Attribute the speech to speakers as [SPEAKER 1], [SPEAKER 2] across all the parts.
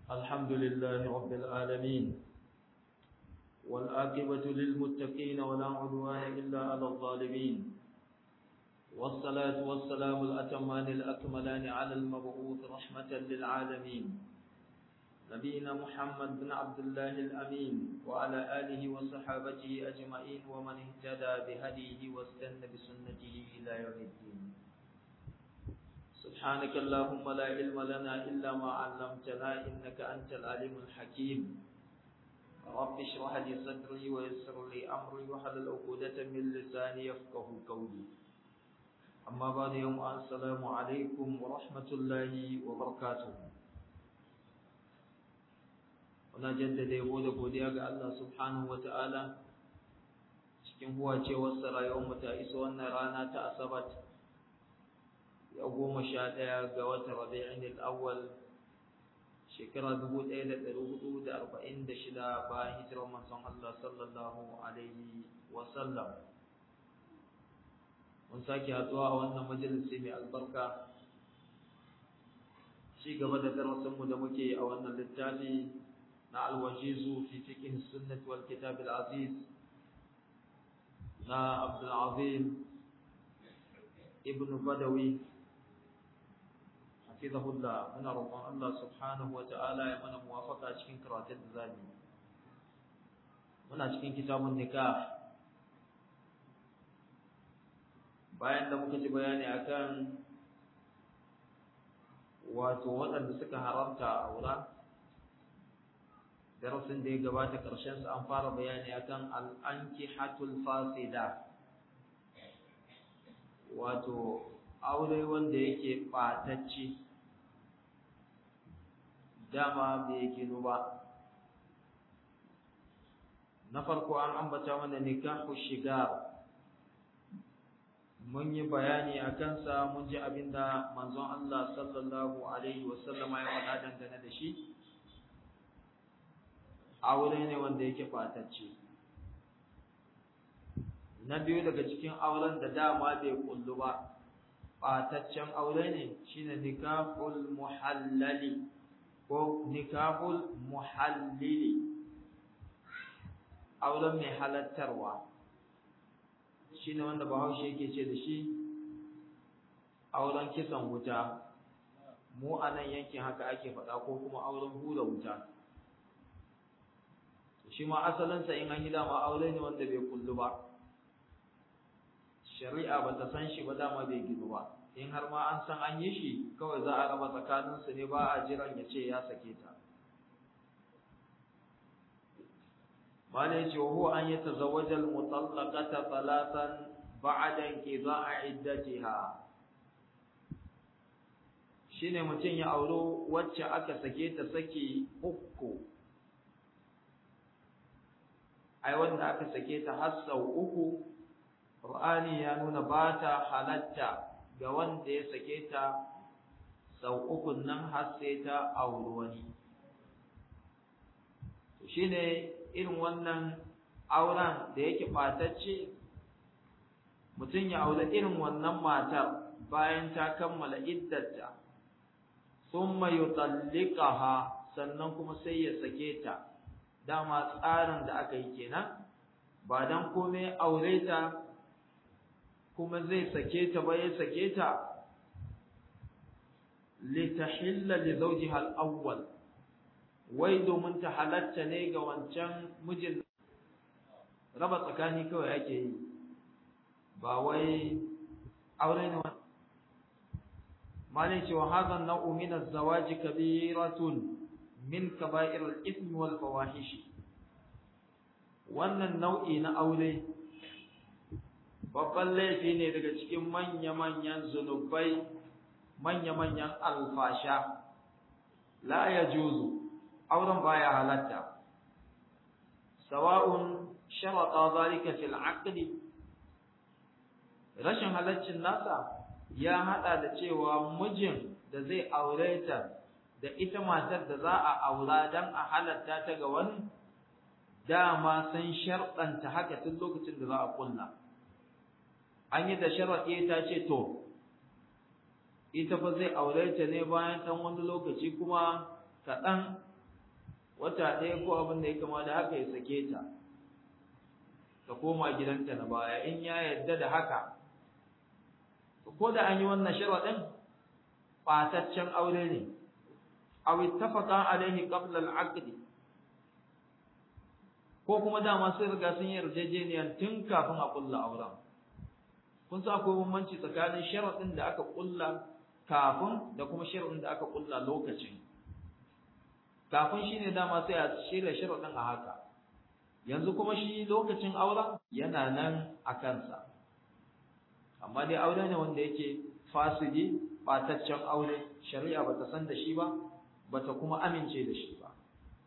[SPEAKER 1] الحمد لله رب العالمين والآقبة للمتقين ولا عدوان إلا على الظالمين والصلاة والسلام الأتمان الأكملان على المبعوث رحمة للعالمين نبينا محمد بن عبد الله الأمين وعلى آله وصحابته أجمعين ومن اهتدى بهديه واستنى بسنته إلى يوم الدين سبحانك اللهم لا علم لنا إلا ما علمتنا إنك أنت العليم الحكيم رب اشرح لي صدري ويسر لي أمري وحلل عقدة من لساني يفقه قولي أما بعد يوم السلام عليكم ورحمة الله وبركاته Muna jaddada yabo da godiya ga Allah subhanahu wa ta'ala cikin huwa cewarsa rayuwarmu ta iso wannan rana ta Asabat ya goma sha ɗaya ga watan Rabi'in al-Awwal shekara dubu ɗaya da ɗari hudu da arba'in da shida bayan hijirar manzon Allah sallallahu alaihi wa sallam. Mun sake haɗuwa a wannan majalisi mai albarka ci gaba da darasinmu da muke a wannan littafi na alwajizu fi fiqh sunnah wal kitab al aziz na Abdul Azim ibn Badawi hafizahullah muna roƙon Allah subhanahu wa ta'ala ya mana muwafaqa cikin karatun da zamu muna cikin kitabun nikah bayan da muka ji bayani akan wato waɗanda suka haramta a aura darasin da ya gabata ƙarshen su an fara bayani akan al-ankihatul fasida wato aure wanda yake ɓatacce dama bai ginu ba na farko an ambata mana nikahu shigar mun yi bayani a kansa mun ji abinda manzon Allah sallallahu alaihi wasallama ya faɗa dangane da shi aure ne wanda yake fatacce na biyu daga cikin auren da dama bai kullu ba fataccen aure ne shine nikahul muhallali ko nikahul muhallili auren mai halattarwa shine wanda bahaushe yake ce da shi auren kisan wuta mu a nan yankin haka ake faɗa ko kuma auren hura wuta shi ma asalinsa in an yi dama aure ne wanda bai kullu ba shari'a ba ta san shi ba dama bai gidu ba in har ma an san an yi shi kawai za a raba tsakaninsu ne ba a jiran ya ce ya sake ta malai ce wa an yi tazawwaja al-mutallaqata talatan ba'da inqida'i iddatiha shine mutum ya auro wacce aka sake ta saki uku ai wanda aka sake ta har sau uku Qur'ani ya nuna ba ta halatta ga wanda ya sake ta sau uku nan har sai ta auri wani shine irin wannan auren da yake ɓatacce mutum ya aure irin wannan matar bayan ta kammala iddarta thumma yutallikaha sannan kuma sai ya sake ta dama tsarin da aka yi kenan ba dan komai aure ta kuma zai sake ta ba ya sake ta litahilla li zawjiha al-awwal wai domin ta halatta ne ga wancan mijin raba tsakani kawai ake yi ba wai aure ne malai cewa hadha nau'u min az-zawaji kabiratun min kaba'ir al-ithm wal fawahish wannan nau'i na aure babban laifi ne daga cikin manya-manyan zunubai manya-manyan alfasha la yajuzu auren baya halatta sawa'un sharata zalika fil aqdi rashin halaccin nasa ya hada da cewa mijin da zai aure ta da ita matar da za a aura dan a halatta ta ga wani dama sun sharɗanta haka tun lokacin da za a kulla an yi da sharaɗi ta ce to ita fa zai aure ta ne bayan ɗan wani lokaci kuma kaɗan wata ɗaya ko abin da ya kama da haka ya sake ta ta koma gidanta na baya in ya yadda da haka ko da an yi wannan sharaɗin ɓataccen aure ne aw ittafaqa alaihi qabla al-aqd ko kuma dama sai riga sun yi yarjejeniya tun kafin a kulla auren kun sa akwai bambanci tsakanin sharaɗin da aka kulla kafin da kuma sharaɗin da aka kulla lokacin kafin shine dama sai a shirya sharaɗin a haka yanzu kuma shi lokacin auren yana nan a kansa amma dai aure ne wanda yake fasidi ɓataccen aure shari'a bata san da shi ba bata kuma amince da shi ba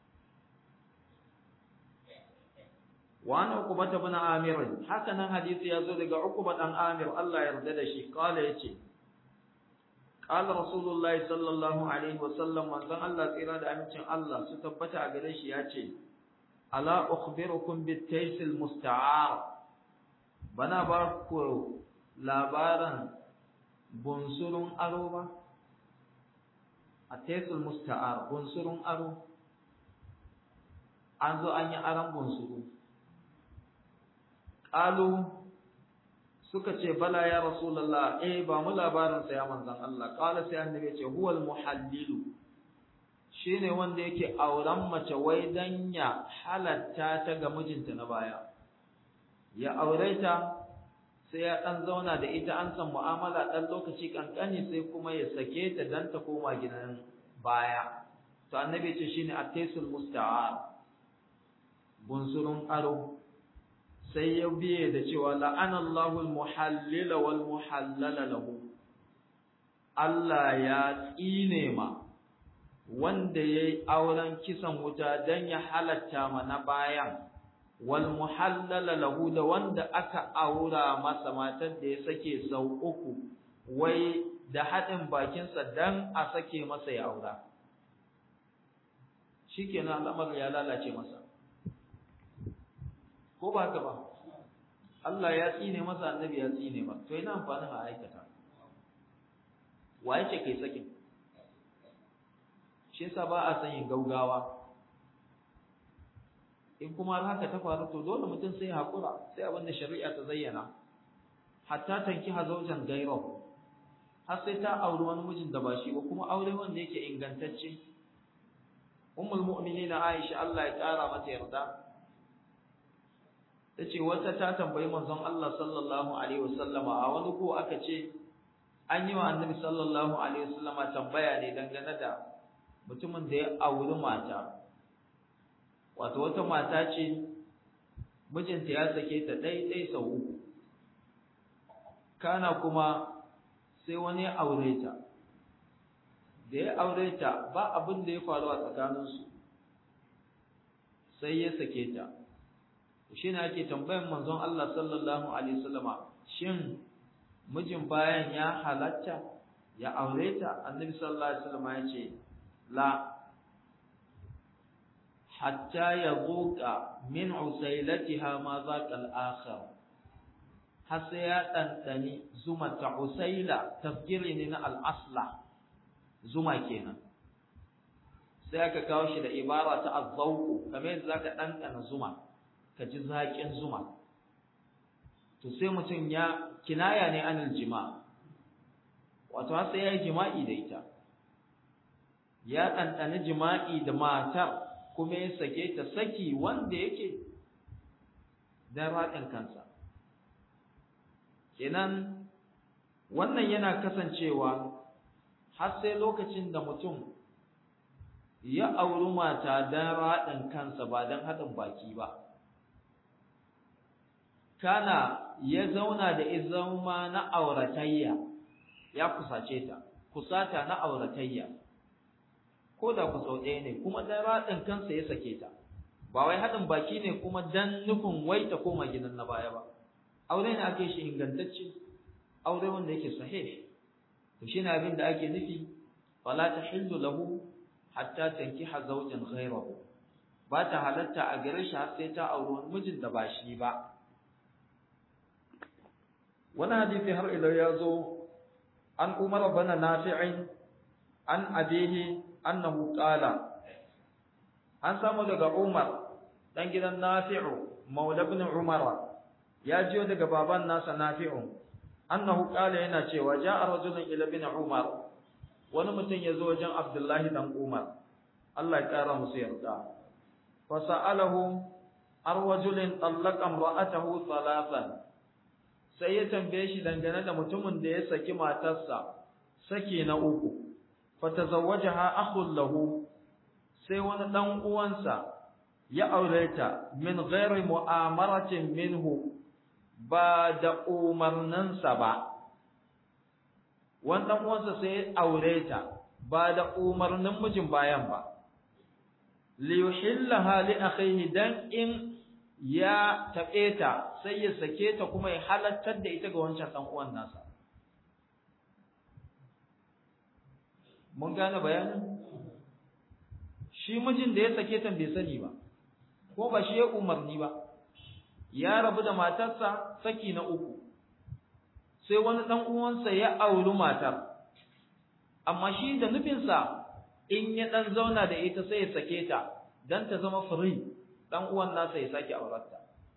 [SPEAKER 1] wa an uqbata ibn amir haka nan hadisi ya zo daga uqba dan amir Allah ya yarda da shi kala yace qala rasulullahi sallallahu alaihi wasallam manzon Allah tsira da amincin Allah su tabbata a gare shi yace ala ukhbirukum bitaysil musta'ar bana ba ku labaran bunsurun aro ba a taysil musta'ar bunsurun aro an zo an yi aron bunsuru qalu suka ce bala ya rasulullah eh ba mu labarin sa ya manzon Allah qala sai annabi ya ce huwal muhallilu shine wanda yake auren mace wai dan ya halatta ta ga mijinta na baya ya aure ta sai ya dan zauna da ita an san mu'amala dan lokaci kankani sai kuma ya sake ta dan ta koma gidan baya to annabi ce shine at-taysul musta'ar bunsurun aro sai ya biye da cewa la'anallahu al-muhallila wal muhallala lahu Allah ya tsine ma wanda yayi auren kisan wuta dan ya halatta mana bayan wal muhallala lahu da wanda aka aura masa matar da ya sake sau uku wai da haɗin bakinsa dan a sake masa ya aura shikenan al'amarin ya lalace masa ko ba haka ba Allah ya tsine masa annabi ya tsine ba to ina amfanin a aikata wa yake kai sakin shi yasa ba a san yin gaugawa in kuma har haka ta faru to dole mutum sai hakura sai abin da shari'a ta zayyana hatta tanki hazaujan gairahu har sai ta auri wani mijin da ba shi ba kuma aure wanda yake ingantacce ummul mu'minina Aisha Allah ya kara mata yarda tace wata ta tambayi manzon Allah sallallahu alaihi wasallama a wani ko aka ce an yi wa annabi sallallahu alaihi wasallama tambaya ne dangane da mutumin da ya auri mata wato wata mata ce mijinta ya sake ta ɗai sau uku kana kuma sai wani ya aure ta da ya aure ta ba abin da ya faru a tsakaninsu sai ya sake ta shi ne ake tambayan manzon Allah sallallahu alaihi wasallama shin mijin bayan ya halatta ya aure ta annabi sallallahu alaihi wasallama ya ce la hatta yazuqa min usailatiha ma zaqa al-akhar har sai ya ɗanɗani zuma ta usaila tafkiri ne na al'asla zuma kenan sai aka kawo shi da ibara ta azzauku kamar yadda zaka ɗanɗana zuma ka ji zaƙin zuma to sai mutum ya kinaya ne anil jima wato har sai ya yi jima'i da ita ya ɗanɗani jima'i da matar kuma ya sake ta saki wanda yake don raɗin kansa kenan wannan yana kasancewa har sai lokacin da mutum ya auri mata don raɗin kansa ba don haɗin baki ba kana ya zauna da izama na auratayya ya kusace ta kusata na auratayya ko da ku sau ɗaya ne kuma don raɗin kansa ya sake ta ba wai haɗin baki ne kuma don nufin wai ta koma gidan na baya ba aure ne ake shi ingantacce aure wanda yake sahih to shine abin da ake nufi wala tahillu lahu hatta tankiha zawjan ghayrahu ba ta halatta a gare shi har sai ta auri wani mijin da ba shi ba wani hadisi har ila ya zo an umar bana nafi'in an abihi annahu qala an samu daga Umar dan gidan Nafi'u maula ibn Umar ya jiyo daga baban nasa Nafi'u annahu qala yana cewa ja'a rajulun ila ibn Umar wani mutum ya zo wajen Abdullahi dan Umar Allah ya kara musu yarda fa sa'alahu ar-rajulin tallaqa imra'atahu thalathan sai ya tambaye shi dangane da mutumin da ya saki matarsa saki na uku fa tazawwajaha akhul lahu sai wani dan uwansa ya aure ta min ghairi mu'amaratin minhu ba da umarninsa ba wani dan uwansa sai ya aure ta ba da umarnin mijin bayan ba li yuhillaha li akhihi dan in ya taɓe ta sai ya sake ta kuma ya halattar da ita ga wancan dan uwan nasa mun gane bayanin shi mijin da ya sake ta bai sani ba ko ba shi ya umarni ba ya rabu da matarsa saki na uku sai wani dan uwansa ya auri matar amma shi da nufinsa in ya dan zauna da ita sai ya sake ta dan ta zama free dan uwan nasa ya sake aurarta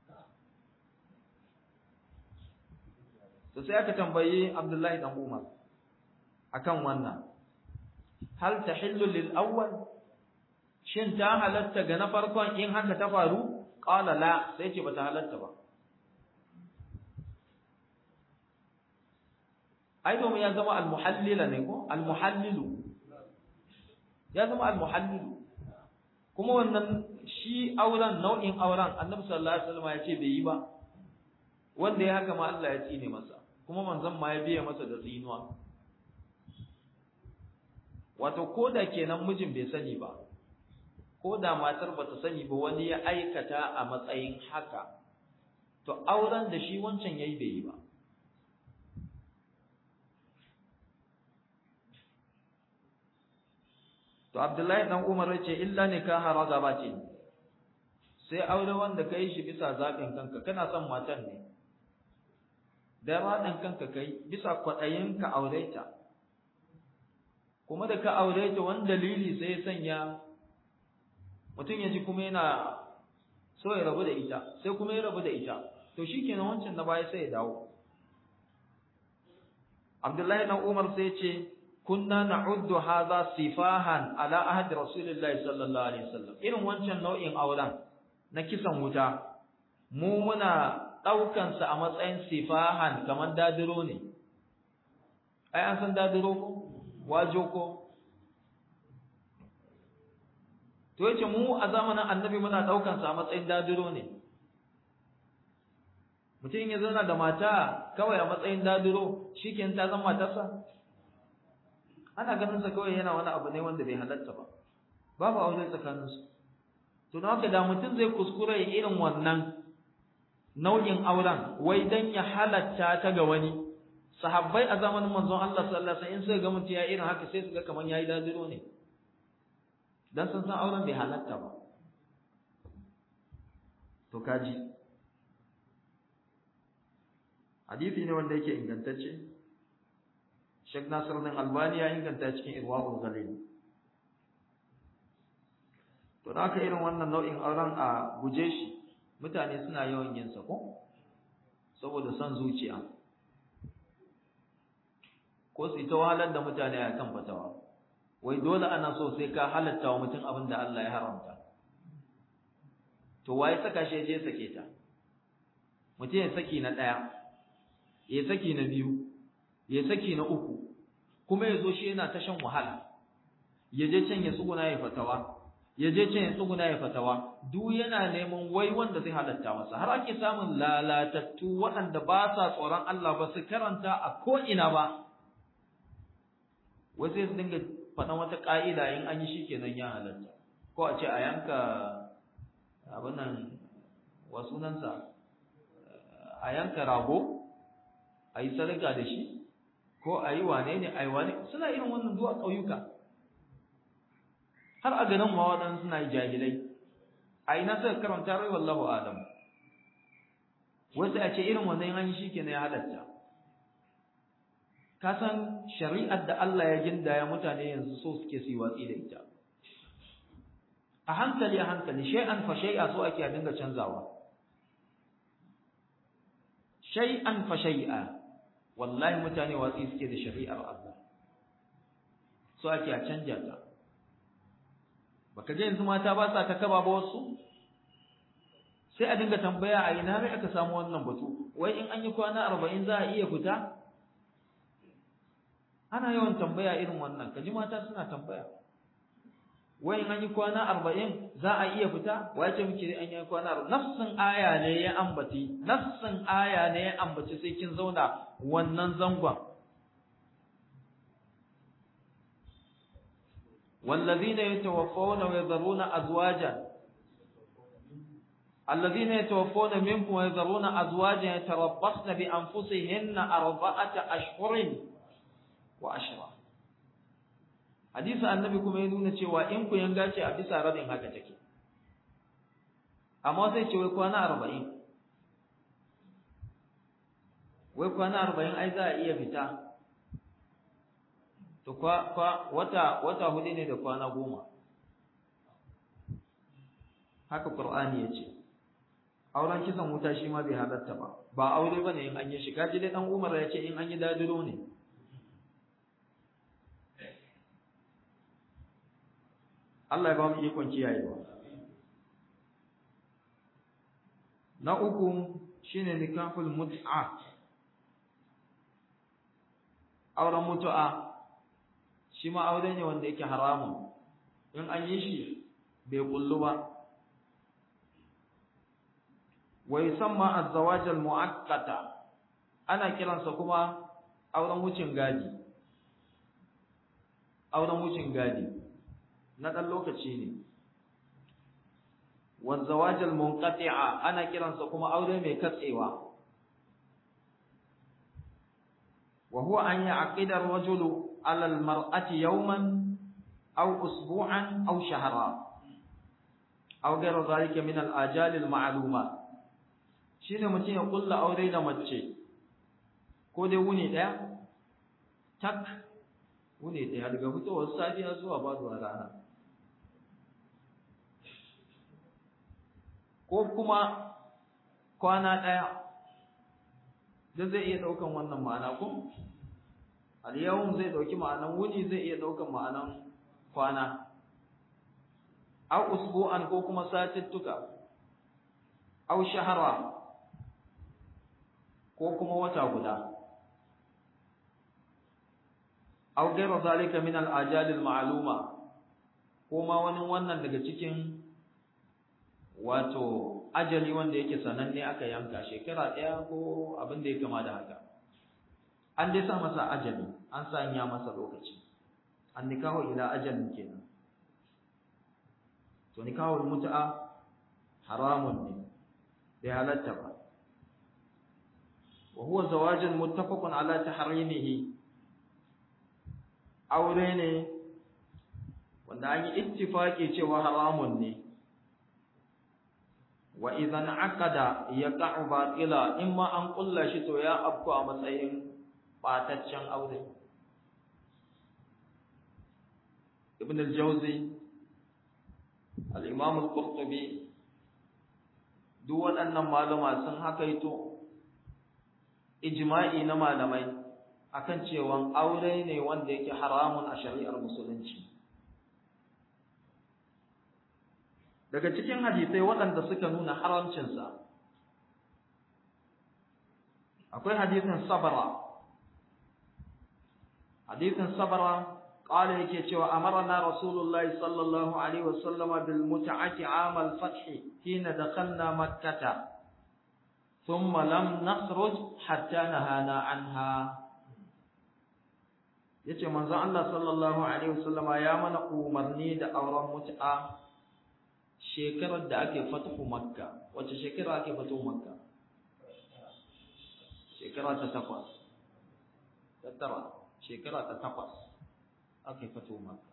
[SPEAKER 1] to sai aka tambayi Abdullahi dan Umar akan wannan hal tahillu lil awwal shin ta halatta ga na farkon in haka ta faru qala la sai ce bata halatta ba ai domin ya zama al-muhallila ne ko al-muhallilu ya zama al-muhallilu kuma wannan shi auren nau'in auren annabi sallallahu alaihi wasallam ya ce bai yi ba wanda ya haka ma Allah ya tsine masa kuma manzon ma ya biya masa da tsinuwa wato koda kenan mijin bai sani ba ko da matar bata sani ba wani ya aikata a matsayin haka to auren da shi wancan yayi bai yi ba to Abdullahi dan Umar ya ce illa nikaha ragabati sai aure wanda kai shi bisa zaɓin kanka kana son matan ne da raɗin kanka kai bisa kwaɗayin ka aure ta kuma da ka aure ta wani dalili sai ya sanya mutum ya ji kuma yana so ya rabu da ita sai kuma ya rabu da ita to shikenan wancan na baya sai ya dawo Abdullahi dan Umar sai ya ce kunna na'uddu hadha sifahan ala ahd rasulillahi sallallahu alaihi wasallam irin wancan nau'in auren na kisan wuta mu muna daukan sa a matsayin sifahan kamar dadiro ne ai an san dadiro ko wajo ko to yace mu a zamanin annabi muna daukan sa a matsayin dadiro ne mutum ya zauna da mata kawai a matsayin dadiro shikenan ta zama matarsa ana ganin sa kawai yana wani abu ne wanda bai halatta ba babu aure tsakanin su to na haka da mutum zai kuskure irin wannan nau'in auren wai dan ya halatta ta ga wani sahabbai a zamanin manzon Allah sallallahu alaihi wasallam in suka ga mutum ya irin haka sai su ga kaman yayi dadiro ne dan sun san auren bai halatta ba to kaji hadisi ne wanda yake ingantacce Sheikh Nasir bin Albani ya inganta cikin Irwaul Ghalil. To da aka irin wannan nau'in auren a guje shi, mutane suna yawan yin sa ko? Saboda son zuciya. Ko su ta wahalar da mutane a kan fatawa. Wai dole ana so sai ka halatta wa mutum abin da Allah ya haramta. To waye saka shi je sake ta? Mutum ya saki na ɗaya, ya saki na biyu, ya saki na uku kuma ya zo shi yana ta shan wahala ya je can ya tsuguna ya fatawa ya je can ya tsuguna ya fatawa duk yana neman wai wanda zai halatta masa har ake samun lalatattu waɗanda ba sa tsoron Allah ba su karanta a ko ina ba wai sai su dinga faɗan wata ƙa'ida in an yi shi kenan ya halatta ko a ce a yanka abin nan wa sunansa a yanka rago a yi sadaka da shi ko a yi wane ne a yi wane suna irin wannan zuwa ƙauyuka har a ganin ma waɗansu suna yi jahilai a ina suka karanta rai wallahu adam wasu a ce irin wannan an yi shi ke ya halatta ka san shari'ar da Allah ya gindaya mutane yanzu so suke su yi watsi da ita a hankali a hankali shay'an fa shay'a so ake a dinga canzawa shay'an fa shay'a wallahi mutane watsi suke da shari'ar Allah so ake a canja ta baka ga yanzu mata ba sa ta kaba ba wasu sai a dinga tambaya a ina mai aka samu wannan batu wai in an yi kwana arba'in za a iya fita ana yawan tambaya irin wannan kaji mata suna tambaya wai in an yi kwana arba'in za a iya fita wai ce muke an yi kwana arba'in nafsin aya ne ya ambaci nafsin aya ne ya ambaci sai kin zauna wannan zangon والذين يتوفون ويذرون أزواجا الذين يتوفون منكم ويذرون أزواجا يتربصن بأنفسهن أربعة أشهر وعشرة حديث النبي كما يقولون cewa in ku yanga ce a bisa rabin haka take amma sai ce wai kwana 40 wai kwana 40 ai za a iya fita to kwa, kwa wata wata hudu ne da kwana goma haka qur'ani yace auren kisan wuta shi ma bai halatta ba ba aure bane in an yi shi kaji dai dan Umar ya ce in an yi dadiro ne Allah ya ba mu ikon kiyayewa na uku shine nikahul mut'a auren mutu'a shi ma aure ne wanda yake haramun in an yi shi bai kullu ba wa yusamma az-zawaj al-mu'akkata ana kiransa kuma auren wucin gadi auren wucin gadi na dan lokaci ne wa zawaj al-munqati'a ana kiransa kuma aure mai katsewa wa huwa an ya'qida ar-rajulu على المرأة يوما أو أسبوعا أو شهرا أو غير ذلك من الآجال المعلومة shine mutum ya kulla aure da mace ko dai wuni daya tak wuni daya daga fitowar safiya zuwa faduwar rana ko kuma kwana daya da zai iya daukan wannan ma'ana ko al-yawm zai dauki ma'anan wuni zai iya daukan ma'anan kwana aw usbu'an ko kuma satittuka aw shahara ko kuma wata guda aw ghayra zalika min al-ajal al-ma'luma ko ma wani wannan daga cikin wato ajali wanda yake sananne aka yanka shekara ɗaya ko abin da ya kama da haka an dai sa masa ajali an sanya masa lokaci an nikahu ila ajalin kenan to nikahul mut'a haramun ne bai halatta ba wa huwa zawajun muttafaqun ala tahrimihi aure ne wanda an yi ittifaki cewa haramun ne wa idan aqada yaqa'u batila imma an kulla shi to ya afku a matsayin bataccen aure ibn al-jawzi al-imam al-qurtubi duk waɗannan malama sun hakaito ijma'i na malamai akan cewa aure ne wanda yake haramun a shari'ar musulunci daga cikin hadisai waɗanda suka nuna haramcinsa akwai hadisin sabara hadisin sabara qala yake cewa amarna rasulullahi sallallahu alaihi wasallam bil mut'ati am al fath hina dakhalna makkah thumma lam nakhruj hatta nahana anha yace manzon Allah sallallahu alaihi wasallam ya mana umarni da auren mut'a shekarar da ake fatuhu makka wace shekara ake fatuhu makka shekara ta takwas ta tara shekara ta takwas ake fatuhu makka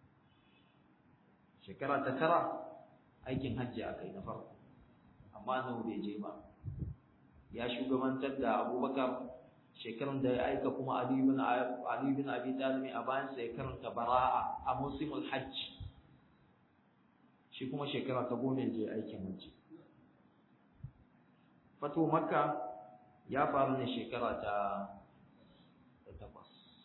[SPEAKER 1] shekara ta tara aikin hajji aka yi na farko amma nawa bai je ba ya shugabantar da abubakar shekarun da ya aika kuma ali bin ali bin abi talib a bayan sa ya karanta bara'a a musimul hajj shi kuma shekara ta goma je aikin hajji fatu makka ya faru ne shekara ta takwas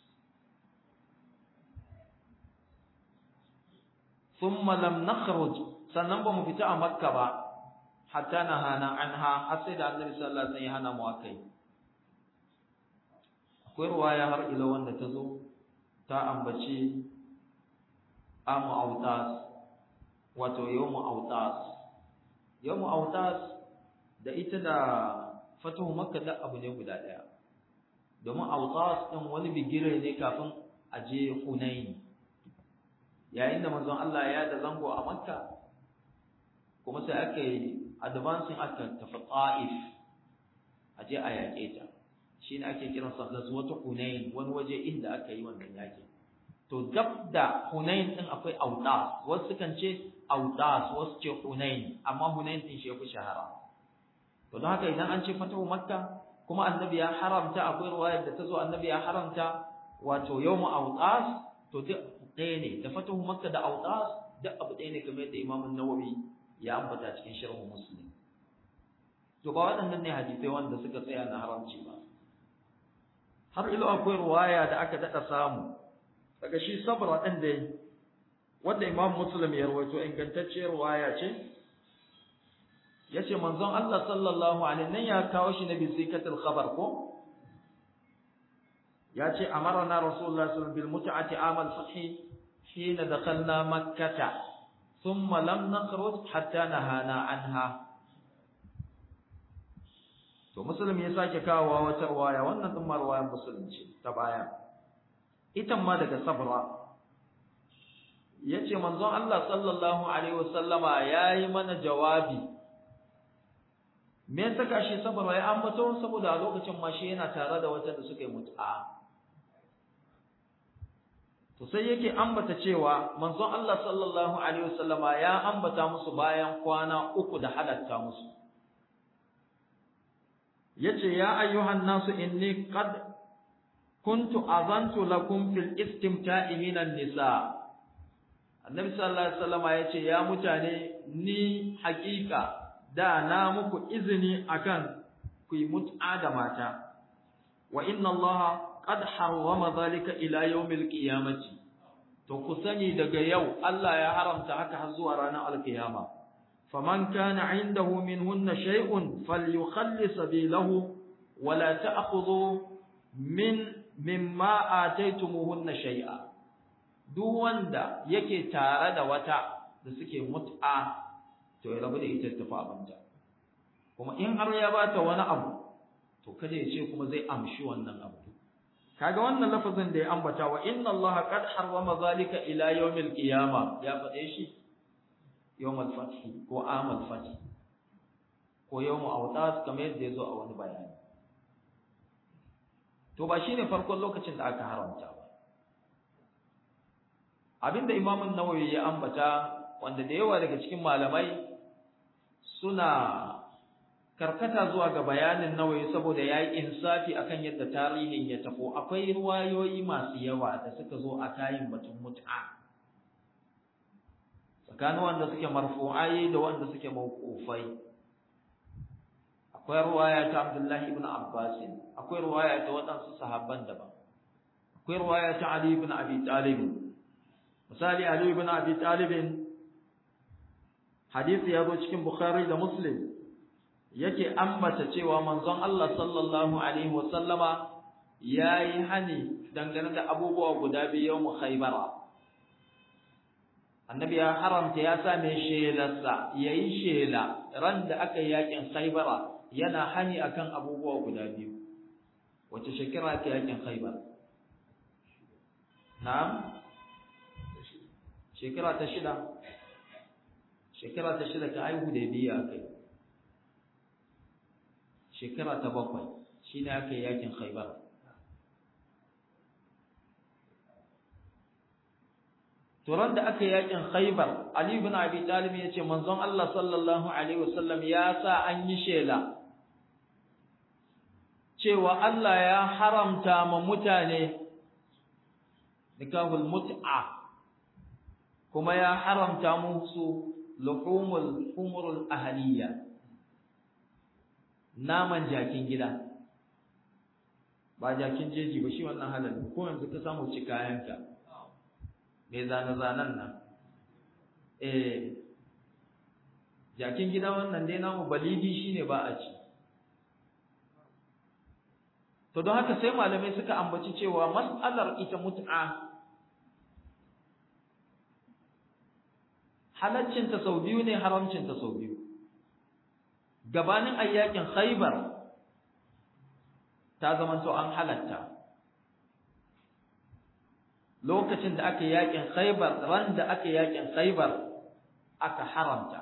[SPEAKER 1] thumma lam nakhruj sannan ba mu fita a makka ba hatta nahana anha har sai da annabi sallallahu alaihi wasallam ya hana mu akai akwai ruwaya har ila wanda ta zo ta ambaci amu autas wato yawmu autas yawmu autas da ita da fatuhu makka da abu ne guda daya domin autas din wani bigire ne kafin a je hunain yayin da manzon Allah ya da zango a makka kuma sai aka yi advancing aka tafi ta'if a je a yaƙe ta shi ne ake kiransa ghazwatu hunain wani waje inda aka yi wannan yaƙi to gab da hunain din akwai autas wasu kan ce autas wasu ce hunain amma hunain din shi yafi shahara to don haka idan an ce fatahu makka kuma annabi ya haramta akwai riwayar da ta zo annabi ya haramta wato yawmu autas to duk ɗaya ne da fatahu makka da autas duk abu ɗaya ne kamar yadda imamun nawawi ya ambata cikin sharhu muslim to ba waɗannan ne hadisai wanda suka tsaya na haramci ba har ilo akwai ruwaya da aka daɗa samu daga shi sabra ɗin dai wanda imam muslim ya rawaito ingantacciyar ruwaya ce ya ce manzon Allah sallallahu alaihi nan ya kawo shi na bisikatul khabar ko ya ce amarna rasulullah sallallahu bil mut'ati amal fathi hina dakhalna makkah thumma lam nakhruj hatta nahana anha to muslim ya sake kawowa wata ruwaya wannan din ma ruwayan musulunci ta baya ita ma daga sabra yace manzon Allah sallallahu alaihi wasallama yayi mana jawabi me yasa kashi sabra ya ambato saboda a lokacin ma shi yana tare da wata da suka yi mut'a to sai yake ambata cewa manzon Allah sallallahu alaihi wasallama ya ambata musu bayan kwana uku da halatta musu yace ya ayyuhan nasu inni qad kuntu azantu lakum fil istimta'i minan nisa annabi sallallahu alaihi wasallam yace ya mutane ni hakika da na muku izini akan ku yi mut'a da mata wa inna allaha qad harrama dhalika ila yawmil qiyamati to ku sani daga yau Allah ya haramta haka har zuwa ranar alkiyama فمن كان عنده منهن شيء فليخل سبيله ولا تأخذوا من مما آتيتموهن شيئا duk wanda yake tare da wata da suke mut'a to ya rabu da ita tafi abinta kuma in har ya bata wani abu to kada ya ce kuma zai amshi wannan abu kaga wannan lafazin da ya ambata wa inna allaha qad harrama zalika ila yawmil qiyama ya faɗe shi yawmal fathi ko amal fathi ko yawmu awtas kamar yadda yazo a wani bayani to ba shine farkon lokacin da aka haramta ba abinda Imam an-Nawawi ya ambata wanda da yawa daga cikin malamai suna karkata zuwa ga bayanin Nawawi saboda yayi insafi akan yadda tarihin ya tafo akwai ruwayoyi masu yawa da suka zo a kayin batun mut'a tsakanin wanda suke marfu'ai da wanda suke mawqufai akwai ruwaya ta Abdullahi ibn Abbas akwai ruwaya ta waɗansu sahabban daban akwai ruwaya ta Ali ibn Abi Talib misali Ali ibn Abi Talib hadisi ya zo cikin Bukhari da Muslim yake ambata cewa manzon Allah sallallahu alaihi wasallama yayi hani dangane da abubuwa guda biyu mu Khaybara annabi ya haramta ya sa mai shelarsa yayi shela ran da aka yi yakin Khaybara yana hani akan abubuwa guda biyu wace shekara ake yakin Khaybar na'am shekara ta shida shekara ta shida ta aihu da biya kai shekara ta bakwai shine aka yi yakin Khaybar Turan da aka yakin Khaybar Ali ibn Abi Talib yace manzon Allah sallallahu alaihi wasallam ya sa an yi shela cewa Allah ya haramta ma mutane nikahul mut'a kuma ya haramta musu luhumul humurul ahliya naman jakin gida ba jakin jeji ba shi wannan halal ko yanzu ka samu ci kayanka mai zane-zanen nan eh jakin gida wannan dai namu balidi shine ba a ci to don haka sai malamai suka ambaci cewa mas'alar ita mut'a halaccinta sau biyu ne haramcinta sau biyu gabanin ayyakin khaybar ta zamanto an halatta lokacin da aka yakin khaybar ran da aka yakin khaybar aka haramta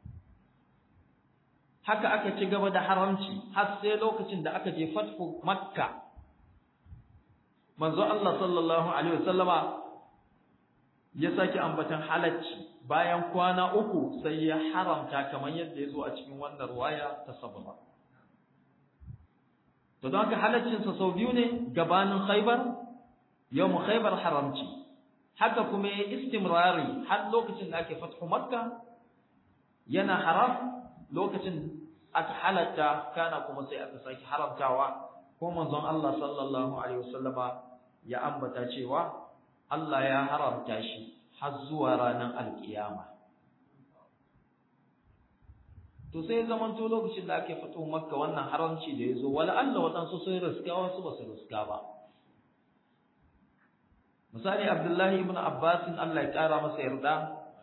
[SPEAKER 1] haka aka ci gaba da haramci har sai lokacin da aka je fathu makka manzo Allah sallallahu alaihi wasallama ya saki ambatan halacci bayan kwana uku sai ya haramta kamar yadda ya zo a cikin wannan ruwaya ta sababa to don haka halaccinsa sau biyu ne gabanin khaibar yawmu khaibar haramci haka kuma ya istimrari har lokacin da ake fathu makka yana haram lokacin aka halatta kana kuma sai aka saki haramtawa ko manzon Allah sallallahu alaihi wasallama ya ambata cewa Allah ya haramta shi har zuwa ranar alkiyama to sai zaman to lokacin da ake fito makka wannan haramci da yazo wala Allah wadansu sun riska wasu ba su riska ba misali Abdullahi ibn Abbas Allah ya kara masa yarda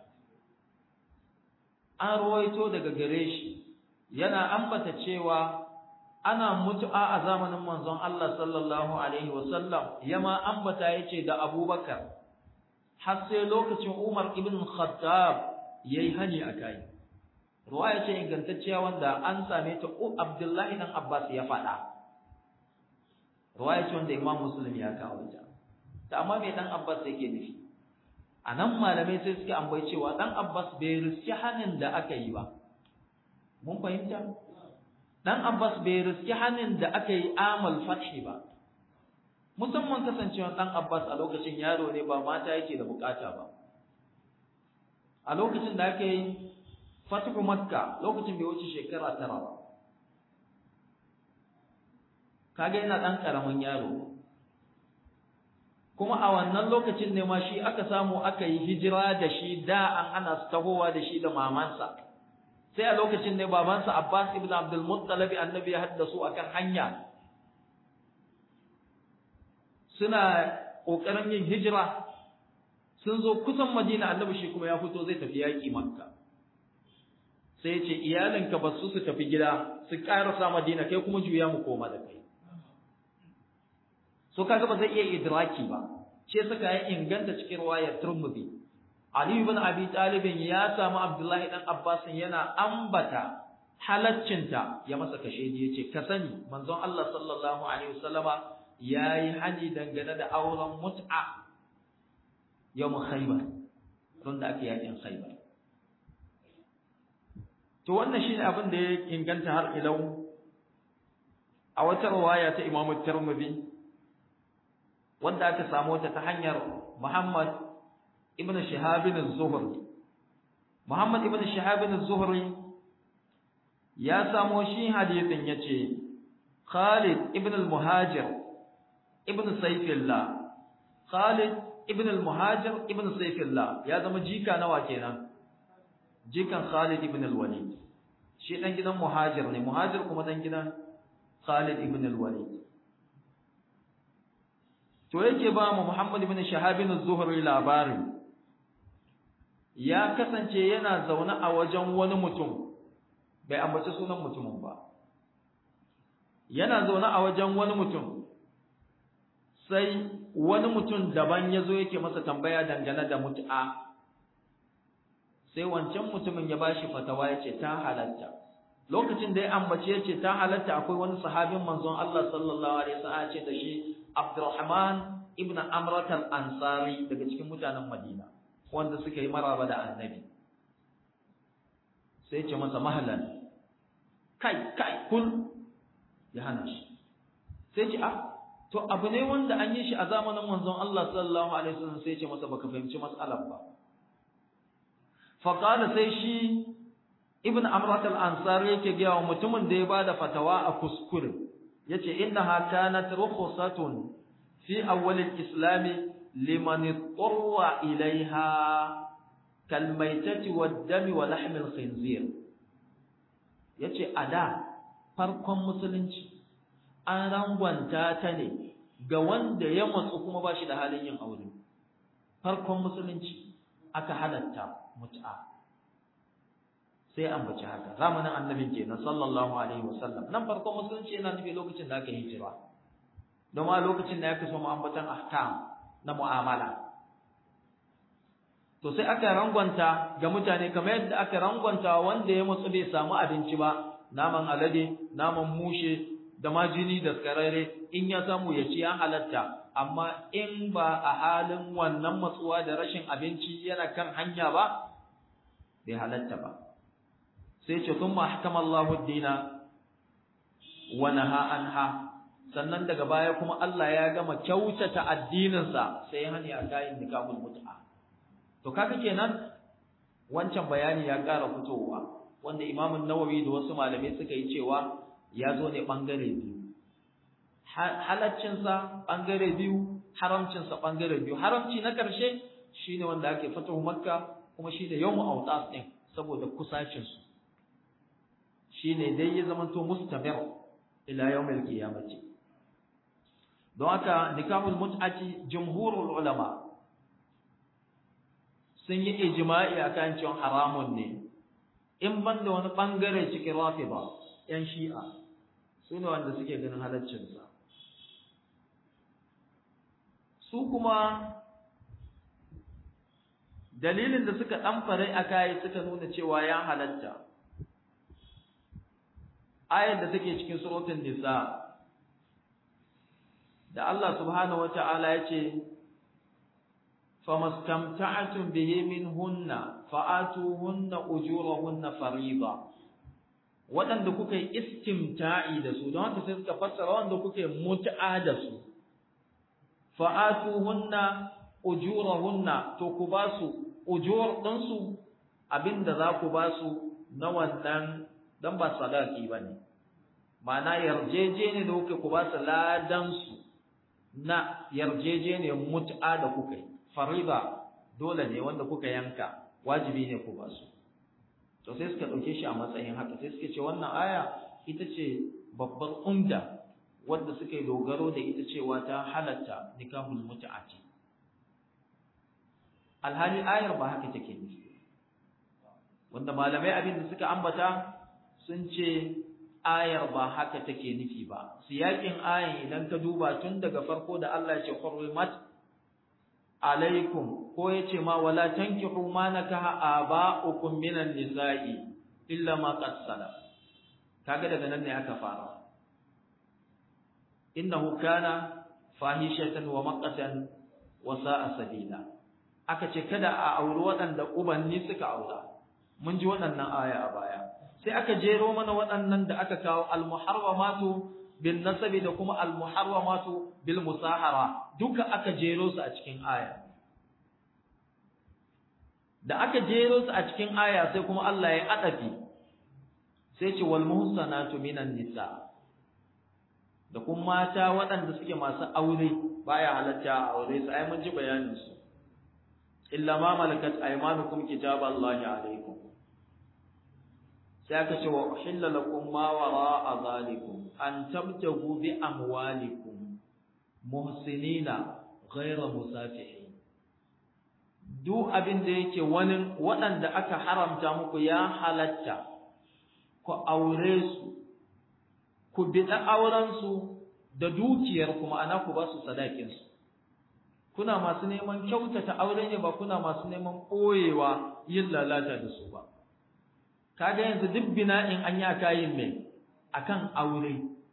[SPEAKER 1] an ruwaito daga gare shi yana ambata cewa ana mutu'a a zamanin manzon Allah sallallahu alaihi wasallam yama ambata yace da Abubakar har sai lokacin Umar ibn Khattab yayi hani akai ruwaya ce ingantacciya wanda an same ta Abdullahi dan Abbas ya faɗa ruwaya ce wanda Imam Muslim ya kawo ta ta amma me dan Abbas yake nufi anan malamai sai suke ambai cewa dan Abbas bai riski hanin da aka yi ba mun fahimta dan Abbas bai riski hanin da aka yi amal fathi ba musamman kasancewa dan Abbas a lokacin yaro ne ba mata yake da bukata ba a lokacin da aka yi fatihu makka lokacin bai wuce shekara tara ba kaga yana dan karamin yaro kuma a wannan lokacin ne ma shi aka samu aka yi hijira da shi da an ana su tahowa da shi da mamansa sai a lokacin ne babansa Abbas ibn Abdul Muttalib annabi ya haddasu akan hanya suna kokarin yin hijira sun zo kusan Madina annabi shi kuma ya fito zai tafi yaki Makka sai ya ce iyalinka ba su su tafi gida su karasa Madina kai kuma juya mu koma da kai so kaga ba zai iya idraki ba ce suka yi inganta cikin riwayar Tirmidhi Ali ibn Abi Talib ya samu Abdullahi dan Abbas yana ambata halaccinta ya masa kashe ji yace ka sani manzon Allah sallallahu alaihi wasallama yayi hani dangane da auren mut'a yawm Khaybar don da ake yakin Khaybar to wannan shine abin da ya inganta har ilau a wata riwaya ta Imam Tirmidhi wanda aka samu ta ta hanyar Muhammad ibn Shihab az-Zuhri Muhammad ibn Shihab az-Zuhri ya samo shi hadisin yace Khalid ibn al-Muhajir ibn Sayfillah Khalid ibn al-Muhajir ibn Sayfillah ya zama jika nawa kenan jikan Khalid ibn al-Walid shi dan gidan Muhajir ne Muhajir kuma dan gidan Khalid ibn al-Walid to yake ba mu Muhammad ibn Shahab az-Zuhri labarin ya kasance yana zaune a wajen wani mutum bai ambaci sunan mutumin ba yana zaune a wajen wani mutum sai wani mutum daban ya zo yake masa tambaya dangane da mut'a sai wancan mutumin ya bashi fatawa ya ce ta halatta lokacin da ya ambace ya ce ta halatta akwai wani sahabin manzon Allah sallallahu alaihi wasallam ce da shi Abdurrahman ibn Amrat al-Ansari daga cikin mutanen Madina wanda suka yi maraba da annabi sai ce masa mahalan kai kai kun ya hana shi sai ce ah to abu ne wanda an yi shi a zamanin manzon Allah sallallahu alaihi wasallam sai ce masa baka fahimci mas'alar ba faqala sai shi ibn amrat al-ansari yake ga wa mutumin da ya bada fatawa a kuskure yace innaha kanat rukhsatun fi awwal al-islam liman ittara ilaiha kal maitati wad dami wa lahm al-khinzir yace ada farkon musulunci an rangwanta ta ne ga wanda ya matsu kuma ba shi da halin yin aure farkon musulunci aka halatta mut'a sai an bace haka zamanin annabin kenan sallallahu alaihi wasallam nan farkon musulunci yana nufi lokacin da aka hijira don ma lokacin da ya kaso ambatan ahkam na mu'amala to sai aka rangwanta ga mutane kamar yadda aka rangwanta wanda ya matsu bai samu abinci ba naman alade naman mushe da ma jini da skararre in ya samu ya ci ya halatta amma in ba a halin wannan matsuwa da rashin abinci yana kan hanya ba bai halatta ba sai ce sun mahkama Allahu dina wa naha anha sannan daga baya kuma Allah ya gama kyautata addininsa sai hani a kayan nikahul mut'a to kaga kenan wancan bayani ya ƙara fitowa wanda Imam Nawawi da wasu malamai suka yi cewa ya zo ne bangare biyu halaccinsa bangare biyu haramcinsa bangare biyu haramci na ƙarshe shine wanda ake fatahu makka kuma shine yawmu awtas din saboda kusacin su shine dai ya zamanto mustamir ila yawmil qiyamati don haka nikahul mut'ati jumhurul ulama sun yi ijma'i akan cewa haramun ne in banda wani bangare cikin rafida yan shi'a su ne wanda suke ganin halaccinsa su kuma dalilin da suka ɗamfare a kayi suka nuna cewa ya halatta ayar da take cikin surutun nisa da Allah subhanahu wata'ala ya ce famastamta'atun bihi minhunna fa'atuhunna ujurahunna fariida waɗanda kuka yi istimta'i da su don haka sai suka fassara wanda kuka yi mut'a da su fa'atuhunna ujurahunna to ku ba su ujur ɗinsu abinda za ku ba su na wannan dan ba sadaki ba ne ma'ana yarjejene da kuka ku ba su ladansu na yarjejene mut'a da kuka yi fariba dole ne wanda kuka yanka wajibi ne ku ba su to sai suka ɗauke shi a matsayin haka sai suka ce wannan aya ita ce babbar umda wanda suka yi dogaro da ita cewa ta halatta nikahul mut'ati alhali ayar ba haka take nufi wanda malamai abin da suka ambata sun ce ayar ba haka take nufi ba siyakin ayan idan ka duba tun daga farko da Allah ya ce hurrimat alaikum ko yace ma wala tankihu ma nakaha aba'ukum minan nisa'i illa ma qad salaf kaga daga nan ne aka fara innahu kana fahishatan wa maqatan wa sa'a sabila aka ce kada a auri waɗanda ubanni suka aura mun ji waɗannan aya a baya sai aka jero mana waɗannan da aka kawo al-muharramatu bin nasabi da kuma al-muharramatu bil musahara duka aka jero su a cikin aya da aka jero su a cikin aya sai kuma Allah ya adafi sai ce wal muhsanatu minan nisa da kuma mata waɗanda suke masu aure baya halatta a aure su ai mun ji bayanin su illa ma malakat aymanukum kitaballahi alaikum sai aka ce wa uhilla lakum ma wara'a zalikum an tabtagu bi amwalikum muhsinina ghayra musafihin duk abin da yake wani waɗanda aka haramta muku ya halatta ku aure su ku biɗa auren su da dukiyar kuma ana ku ba su sadakin su kuna masu neman kyautata aure ne ba kuna masu neman ɓoyewa yin lalata da su ba kaga yanzu duk bina'in an yi kayin mai akan aure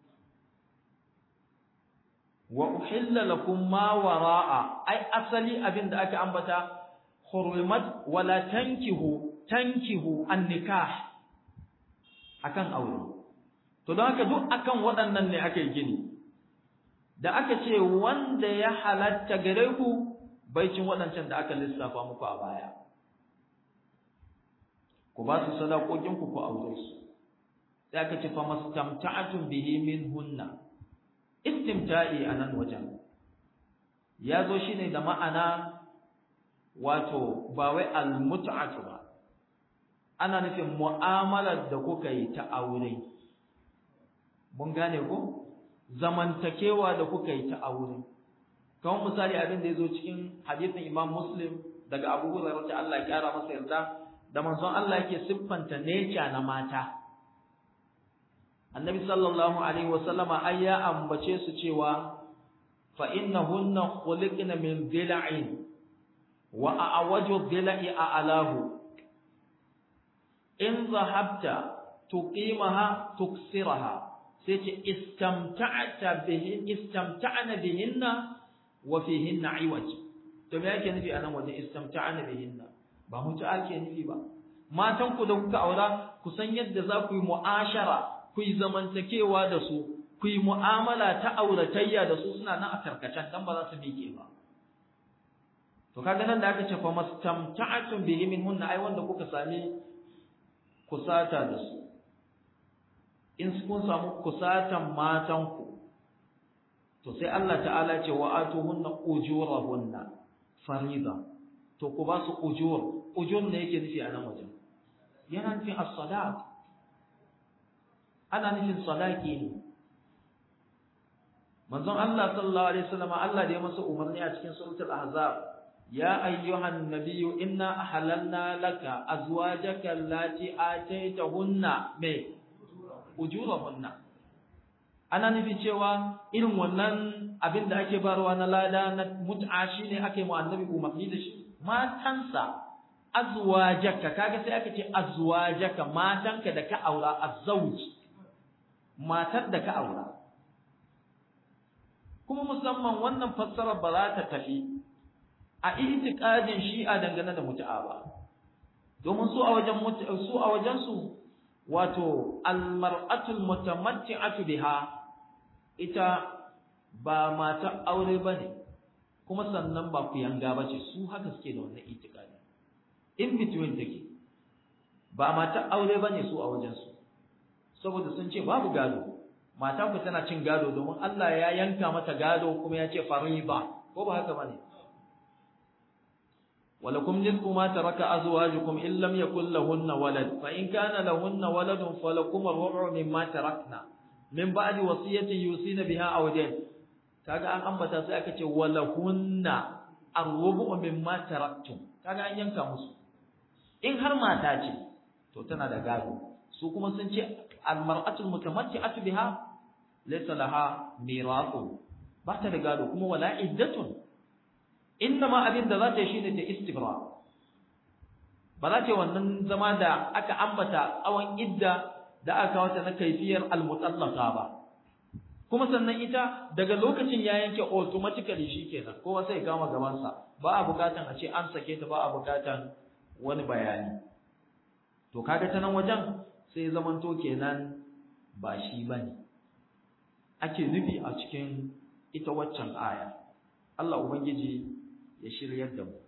[SPEAKER 1] wa uhilla lakum ma wara'a ai asali abin da aka ambata hurrimat wala tankihu tankihu an-nikah akan aure to don haka duk akan waɗannan ne aka yi gini da aka ce wanda ya halatta gare ku baicin waɗancan da aka lissafa muku a baya ku ba su sadakokin ku ku aure su sai aka ce fa mastamta'atun bihi minhunna istimta'i anan wajen ya zo shine da ma'ana wato ba wai almut'atu ba ana nufin mu'amalar da kuka yi ta aure mun gane ko zamantakewa da kuka yi ta aure kamar misali abin da ya zo cikin hadisin Imam Muslim daga Abu Hurairah ta Allah ya kara masa yarda da manzon Allah yake siffanta nature na mata Annabi sallallahu alaihi wasallama ai ya ambace su cewa fa innahunna khuliqna min dila'in wa a'waju dila'i a'lahu in zahabta tuqimaha tuksiraha sai ce istamta'ta bihin istamta'na bihinna wa fihinna iwaj to me yake nufi anan waje istamta'na bihinna ba mutu'a ke nufi ba matan ku da kuka aura ku san yadda za ku yi mu'ashara ku yi zamantakewa da su ku yi mu'amala ta auratayya da su suna nan a karkacen dan ba za su miƙe ba to kaga nan da aka ce fa mastamta'atun bihi minhunna ai wanda kuka sami kusata da su in kun samu kusatan matanku to sai Allah ta'ala ce wa atuhunna ujurahunna farida to ku ba su ujur ujur ne yake nufi a nan wajen yana nufin as-sadaq ana nufin sadaki ne manzon Allah sallallahu alaihi wasallam Allah da ya masa umarni a cikin suratul ahzab يا أيها النبي إنا أحللنا لك أزواجك التي آتيتهن من أجورهن ana nufi cewa irin wannan abin da ake barwa na lada na mut'a shine ake mu annabi umarni da shi matansa azwajaka kaga sai aka ce azwajaka matanka da ka aura azzauj matar da ka aura kuma musamman wannan fassara ba za ta tafi a itiqadin shi'a dangane da mutu'a ba domin su a wajen su a wajen su wato almar'atul mutamatti'atu biha ita ba mata aure bane kuma sannan ba ku yanga bace su haka suke da wannan itiqadi in between take ba mata aure bane su a wajen su saboda sun ce babu gado mata ku tana cin gado domin Allah ya yanka mata gado kuma ya ce fariba ko ba haka bane ولكم نصف ما ترك أزواجكم إن لم يكن لهن ولد فإن كان لهن ولد فلكم الربع مما تركنا من بعد وصية يوصين بها أو دين kaga an ambata sai aka ce walahunna arrubu mimma taraktum kaga an yanka musu in har mata ce to tana da gado su kuma sun ce almar'atul mutamatti'atu biha laysa laha mirathu ba ta da gado kuma wala iddatun inna ma abin da za ta yi shine ta istibra ba za ta yi wannan zama da aka ambata tsawon idda da aka wata na kaifiyar almutallaqa ba kuma sannan ita daga lokacin ya yanke automatically shikenan kowa sai kama gabansa ba a bukatan a ce an sake ta ba a bukatan wani bayani to kaga ta nan wajen sai zamanto kenan ba shi bane ake nufi a cikin ita waccan aya Allah ubangiji ya shiryar da mu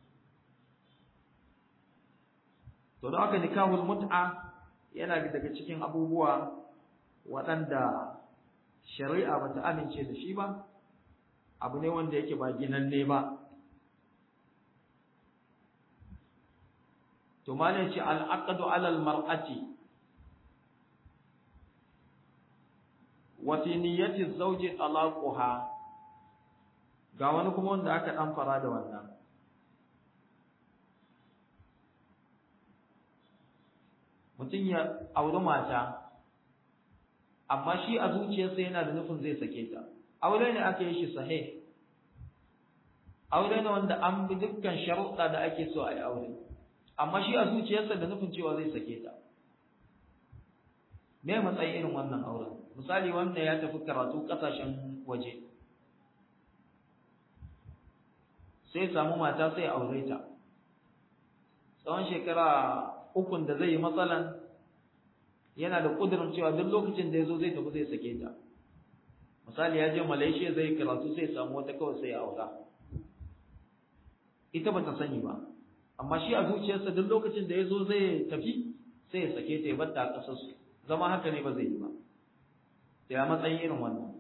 [SPEAKER 1] to da aka nikahul mut'a yana daga cikin abubuwa waɗanda shari'a bata amince da shi ba abu ne wanda yake ba ginanne ba to malai ce al'aqdu ala al-mar'ati wa fi niyyati zawji talaquha ga wani kuma wanda aka dan fara da wannan mutum ya auri mata amma shi a zuciyarsa yana da nufin zai sake ta aure ne aka yi shi sahih aure ne wanda an bi dukkan sharuɗa da ake so a yi aure amma shi a zuciyarsa da nufin cewa zai sake ta me matsayin irin wannan auren misali wanda ya tafi karatu ƙasashen waje sai samu mata sai aure ta tsawon shekara ukun da zai yi matsalan yana da ƙudurin cewa duk lokacin da ya zo zai tafi zai sake ta misali ya je malaysia zai yi karatu sai samu wata kawai sai aura ita ba ta sani ba amma shi a zuciyarsa duk lokacin da ya zo zai tafi sai ya sake ta ya bar ta a ƙasar su zama haka ne ba zai yi ba sai a matsayin irin wannan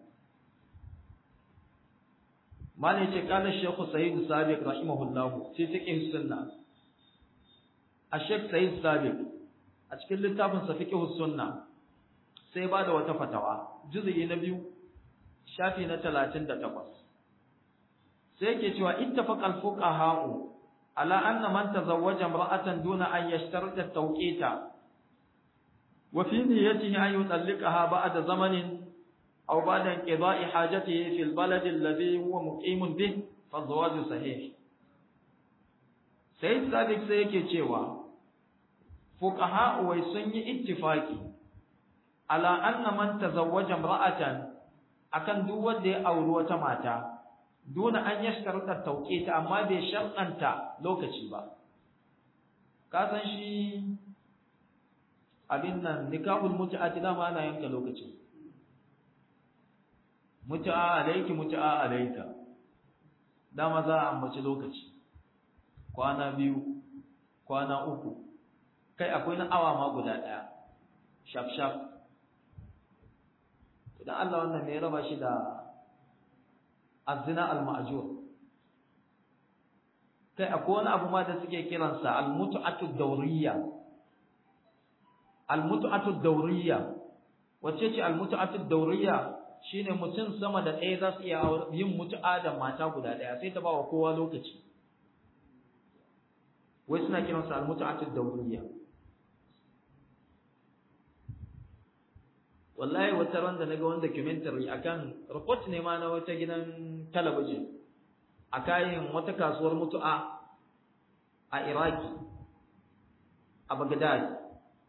[SPEAKER 1] malai ce kana shekhu sayyid sabiq rahimahullahu sai fiqh sunna a shekh sayyid sabiq a cikin littafin sa fiqh sunna sai ba da wata fatawa juz'i na biyu shafi na 38 sai yake cewa ittafaqa al-fuqaha'u ala anna man tazawwaja imra'atan duna an yashtarita at-tawqita wa fi niyyatihi an yutalliqaha ba'da zamanin aw ba'da inqida'i hajatihi fi al-balad alladhi huwa muqimun bih fa zawaju sahih sai sabiq sai yake cewa fuqaha'u wai sun yi ittifaqi ala anna man tazawwaja imra'atan akan duk wanda ya auri wata mata duna an yashtarta tauqita amma bai shar'anta lokaci ba ka san shi abin nan nikahul mut'ati da ma ana yanka lokaci mut'a alayki mut'a alayka dama za a ambaci lokaci kwana biyu kwana uku kai akwai na awa ma guda daya shaf shaf idan Allah wannan ne ya raba shi da azina al-ma'jur kai akwai wani abu ma da suke kiransa al-mut'atu dawriya al-mut'atu dawriya wacce ce al-mut'atu dawriya shine mutum sama da ɗaya za su iya yin mutu'a da mata guda ɗaya sai ta ba wa kowa lokaci wai suna kiransa al-mut'atu dawriya wallahi wata ran da naga wani documentary akan report ne ma na wata gidan talabijin a kayan wata kasuwar mutu'a a Iraki a Baghdad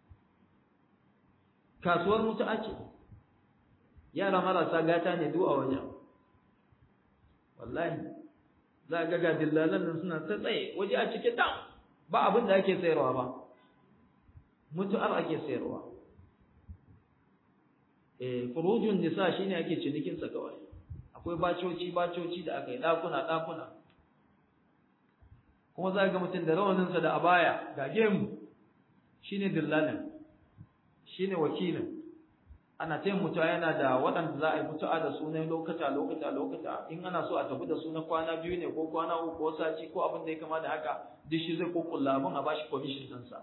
[SPEAKER 1] kasuwar mutu'a ce yara marasa gata ne duk a wajen wallahi za ga ga dillalan nan suna ta tsaye waje a cike dam ba abin da ake sayarwa ba mutu'ar ake sayarwa furujun nisa shine ake cinikin sa kawai akwai bacoci bacoci da aka yi dakuna dakuna kuma za ga mutum da rawanin sa da abaya ga gemu shine dillalin shine wakilin ana tayin mutuwa yana da waɗanda za a yi mutuwa da su na lokata lokata lokata in ana so a tafi da su na kwana biyu ne ko kwana uku ko sati ko abin da ya kama da haka duk shi zai kokulla abin a bashi commission ɗinsa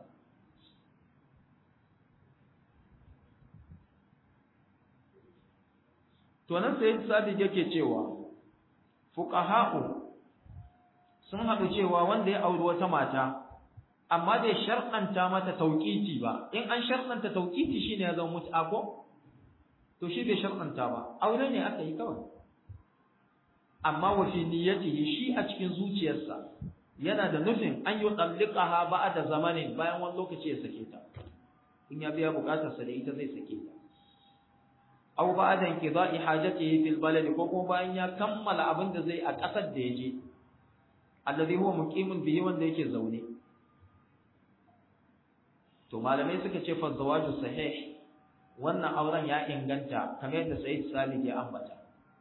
[SPEAKER 1] to nan sai sadiq yake cewa fuqaha'u sun haɗu cewa wanda ya auri wata mata amma bai sharɗanta mata tauqiti ba in an sharɗanta tauqiti shine ya zama mut'a ko to shi bai sharɗanta ba aure ne aka yi kawai amma wa fi niyyatihi shi a cikin zuciyarsa yana da nufin an yi tsallikaha ba'da zamanin bayan wani lokaci ya sake ta in ya biya bukatarsa da ita zai sake ta aw ba'da inqida'i hajatihi fil balad ko kuma bayan ya kammala abin da zai a ƙasar da yaje alladhi huwa muqimun bihi wanda yake zaune to malamai suka ce fa zawaju sahih wannan auren ya inganta kamar yadda Sayyid Salih ya ambata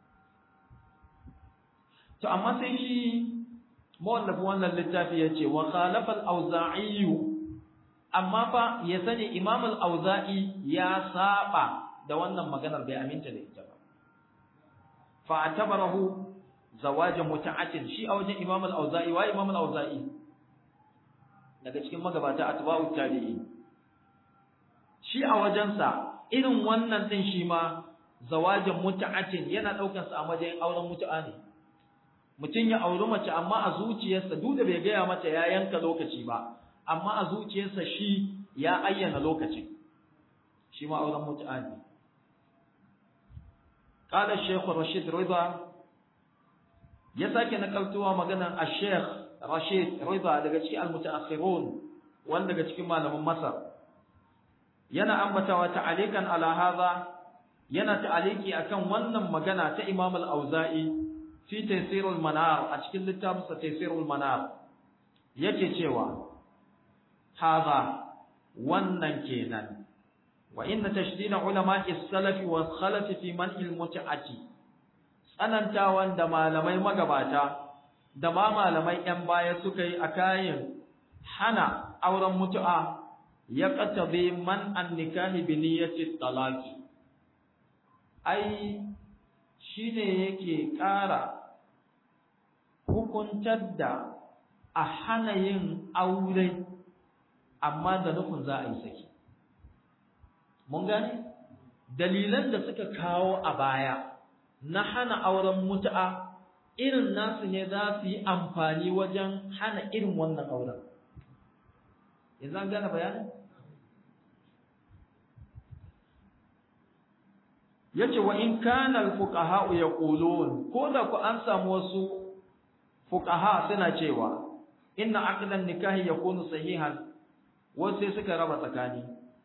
[SPEAKER 1] to amma sai shi mawallafi wannan littafi yace wa khalafa al-auza'i amma fa ya sani imam al-auza'i ya saba da wannan maganar bai aminta da ita ba fa atabarahu zawajan muta'atin shi a wajen Imam al-Auza'i wa Imam al-Auza'i daga cikin magabata atba'u tabi'i shi a wajensa irin wannan din shi ma zawajan muta'atin yana daukar sa a matsayin auren mutu'a ne mutum ya auri mace amma a zuciyarsa duk da bai gaya mata ya yanka lokaci ba amma a zuciyarsa shi ya ayyana lokacin shi ma auren mutu'a ne قال الشيخ رشيد رضا يساك نقلتوا مغانا الشيخ رشيد رضا daga cikin almutaakhirun wanda daga cikin malaman Masar yana ambatawa ta'alikan ala hadha yana ta'aliki akan wannan magana ta Imam al-Auza'i fi Taysirul Manar a cikin littafin sa Taysirul Manar yake cewa hadha wannan kenan wa inna tashdida ulama'i salafi wa khalafi fi man'il mut'ati tsanantawan da malamai magabata da ma malamai yan baya suka yi a kayan hana auren mutu'a ya qatabi man an nikahi bi niyyati talaqi ai shine yake ƙara hukuntar da a hana yin aure amma da nufin za a yi saki mun gane dalilan da suka kawo a baya na hana auren mutu'a irin nasu ne za su yi amfani wajen hana irin wannan auren yanzu an gane bayanin yace wa in kana al-fuqaha yaqulun ko da ku an samu wasu fuqaha suna cewa inna aqdan nikahi yakunu sahihan wasu sai suka raba tsakani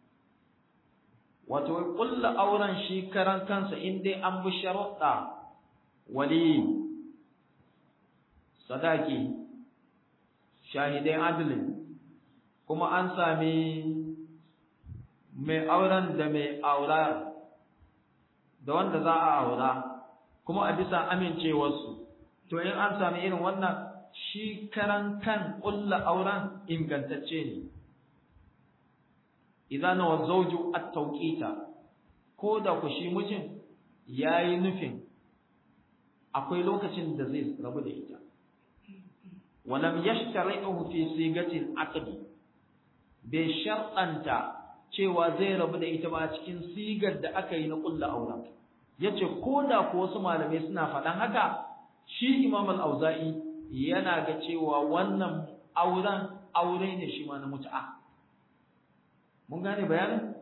[SPEAKER 1] wato kullu auren shi karan kansa in dai an bi sharuɗa wali sadaki shahidai adalin kuma an sami mai auren da mai aura da wanda za a aura kuma a bisa amincewarsu to in an sami irin wannan shi karan kan ƙulla auren ingantacce ne idan wa zawju at-tawqita ko da ku shi mijin yayi nufin akwai lokacin da zai rabu da ita walam yashtari'uhu fi sigati al-aqd bai shar'anta cewa zai rabu da ita ba cikin sigar da aka yi na ƙulla auren yace ko da ku wasu malamai suna faɗan haka shi Imam al-Auza'i yana ga cewa wannan auren aure ne shi ma na mut'a mun gane bayanin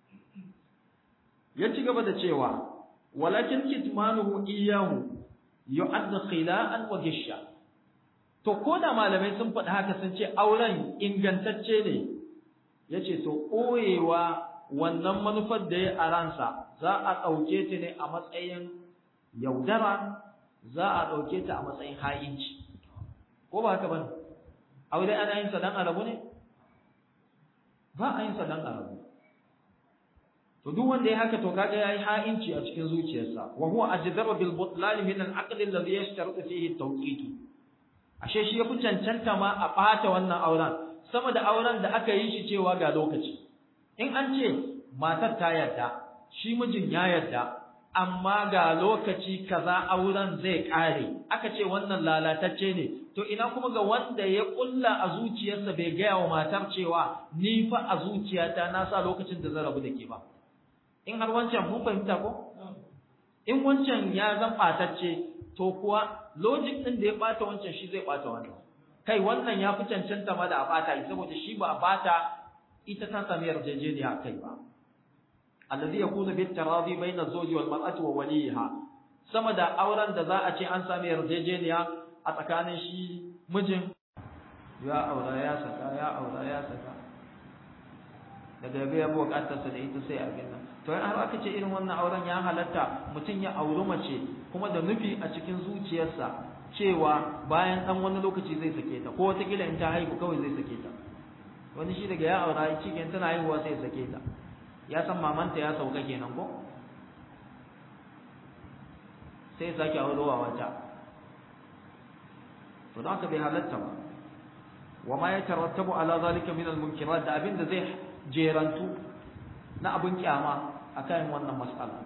[SPEAKER 1] ya ci gaba da cewa walakin kitmanuhu iyyahu yu'add khila'an wa gisha to ko da malamai sun faɗi haka sun ce auren ingantacce ne yace to koyewa wannan manufar da ya a ransa za a ɗauke ta ne a matsayin yaudara za a ɗauke ta a matsayin ha'inci ko ba haka ba ne aure ana yin sa dan arabu ne ba a yin sa dan arabu to duk wanda ya haka to kaga yayi ha'inci a cikin zuciyarsa wa huwa ajdaru bil butlan min al aqd alladhi yashtaratu fihi at-tawqit ashe shi yafi cancanta ma a ɓata wannan auren sama da auren da aka yi shi cewa ga lokaci in an ce matar ta yarda shi mijin ya yarda amma ga lokaci kaza auren zai kare aka ce wannan lalatacce ne to ina kuma ga wanda ya kulla a zuciyarsa bai gaya wa matar cewa ni fa a zuciyata na sa lokacin da zan rabu da ke ba in har wancan mun fahimta ko in wancan ya zan ɓatacce to kuwa logic ɗin da ya ɓata wancan shi zai ɓata wannan kai wannan ya fi cancanta ma da a ɓata saboda shi ba a ɓata ita ta sami yarjejeniya kai ba alladhi yakunu bit taradi bayna zawji wal mar'ati wa waliha sama da auren da za a ce an sami yarjejeniya a tsakanin shi mijin ya aura ya saka ya aura ya saka daga yabe ya bukatar sa da ita sai a gina to in har aka ce irin wannan auren ya halatta mutum ya auri mace kuma da nufi a cikin zuciyarsa cewa bayan dan wani lokaci zai sake ta ko wata kila in ta haihu kawai zai sake ta wani shi daga ya aura cikin tana haihuwa sai ya sake ta ya san mamanta ya sauka kenan ko sai sake aurowa wata to don haka bai halatta ba wa ma ya tarattabu ala zalika min al-munkirat da abin da zai jerantu na abin kyama akan wannan mas'ala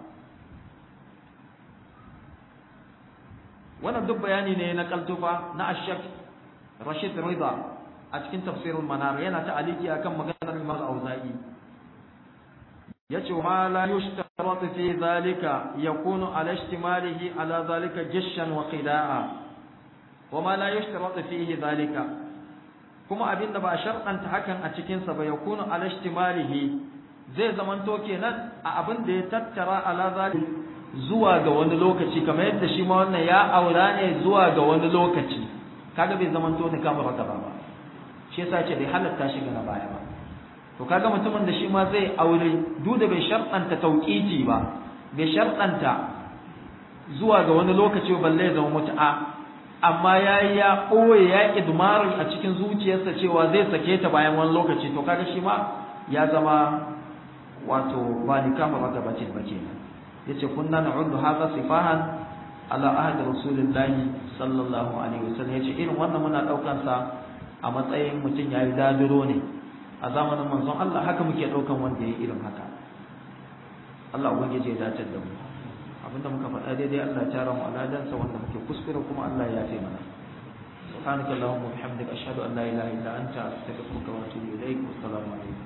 [SPEAKER 1] wannan duk bayani ne na kaltufa na ashak Rashid Rida a cikin tafsirul manar yana ta aliki akan maganar Imam Auza'i yace ma la yushtaratu fi zalika yakunu ala ihtimalihi ala zalika jishan wa khida'a wa ma la yushtaratu fihi zalika kuma abinda ba sharɗanta hakan a cikin sa ba yakunu ala ihtimalihi zai zamanto kenan a abin da ya tattara ala zalika zuwa ga wani lokaci kamar yadda shi ma wannan ya aura ne zuwa ga wani lokaci kaga bai zamanto ni kamar haka ba shi yasa ce bai halatta shi ga na baya ba to kaga mutumin da shi ma zai aure duk da bai sharɗanta tauƙiti ba bai sharɗanta zuwa ga wani lokaci balle ya zama mutu'a amma ya yi ya ɓoye ya idmari a cikin zuciyarsa cewa zai sake ta bayan wani lokaci to kaga shi ma ya zama wato ba ni kama maka bace ba kenan yace kunna na'uddu hadha sifahan ala ahd rasulillahi sallallahu alaihi wasallam yace irin wannan muna daukan sa a matsayin mutum ya yi dadiro ne a zamanin manzon Allah haka muke ɗaukan wanda ya irin haka Allah ubangiji ya dace da mu abinda muka faɗa daidai Allah ya tara mu aladansa wanda muke kuskure kuma Allah ya yafe mana سبحانك اللهم وبحمدك أشهد أن لا إله إلا أنت أستغفرك وأتوب إليك والسلام عليكم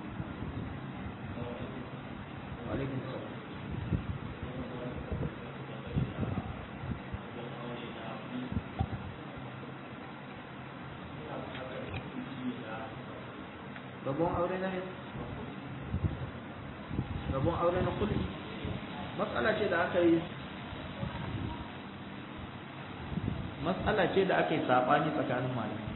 [SPEAKER 1] وعليكم السلام rabon aure na rabon aure na kudi matsala ce da aka yi matsala ce da aka yi saɓani tsakanin malamai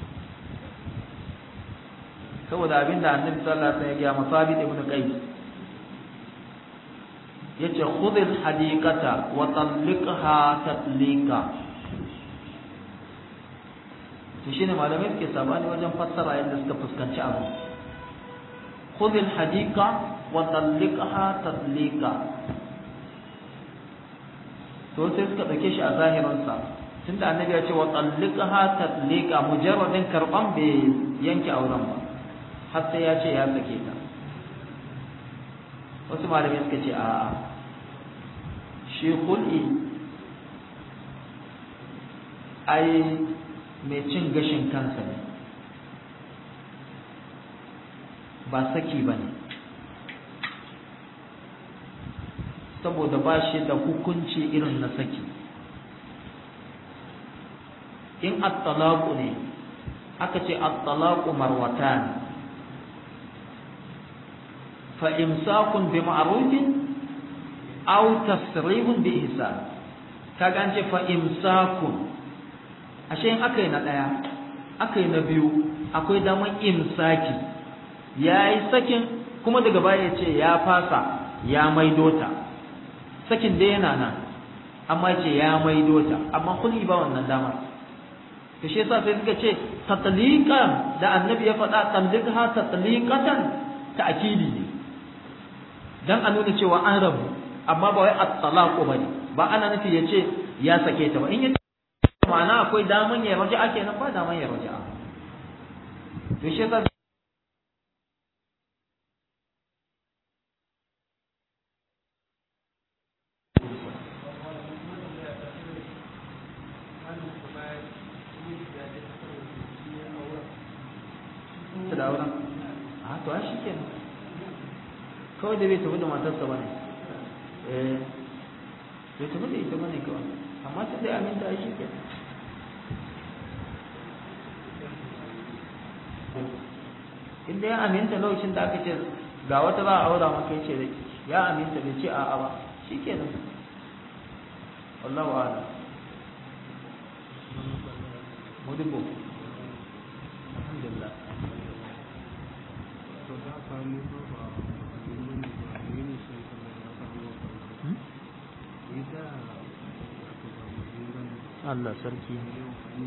[SPEAKER 1] saboda abin da annabi sallallahu alaihi wasallam ya ga masabid ibn qais yace khudhil hadiqata wa talliqha tatlika to shine malamai suke sabani wajen fassara yadda suka fuskanci abu khudhil hadiqa wa talliqha tatlika to sai suka dauke shi a zahirin sa tunda annabi ya ce wa talliqha tatlika mujarradin karban bai yanke auren ba har sai ya ce ya sake ta wasu malamai suka ce a'a shi kul'i ai mai cin gashin kansa ne ba saki ba ne saboda ba shi da hukunci irin na saki in at-talaqu ne aka ce at-talaqu marwatan fa imsakun bi ma'rufin aw tasrihun bi ihsan kaga an ce fa imsakun ashe in aka yi na daya aka yi na biyu akwai daman imsaki yayi sakin kuma daga baya ya ce ya fasa ya maido ta sakin dai yana nan amma ce ya maido ta amma kulli ba wannan dama to shi yasa sai suka ce tatliqan da annabi ya faɗa talliqha tatliqatan ta'kidi ne dan a nuna cewa an rabu amma ba wai at-talaqu bane ba ana nufi yace ya sake ta ba in yace ma'ana akwai daman ya raja'a kenan ba daman ya raja'a to shi yasa da auren a to ai shikenan kawai da bai tafi da matarsa bane eh bai tafi da ita bane kawai amma tun da aminta ai shikenan inda ya aminta lokacin da aka ce ga wata za a aura maka yace da ya aminta bai ce a'a ba shikenan wallahu a'lam mudibo alhamdulillah Allah sarki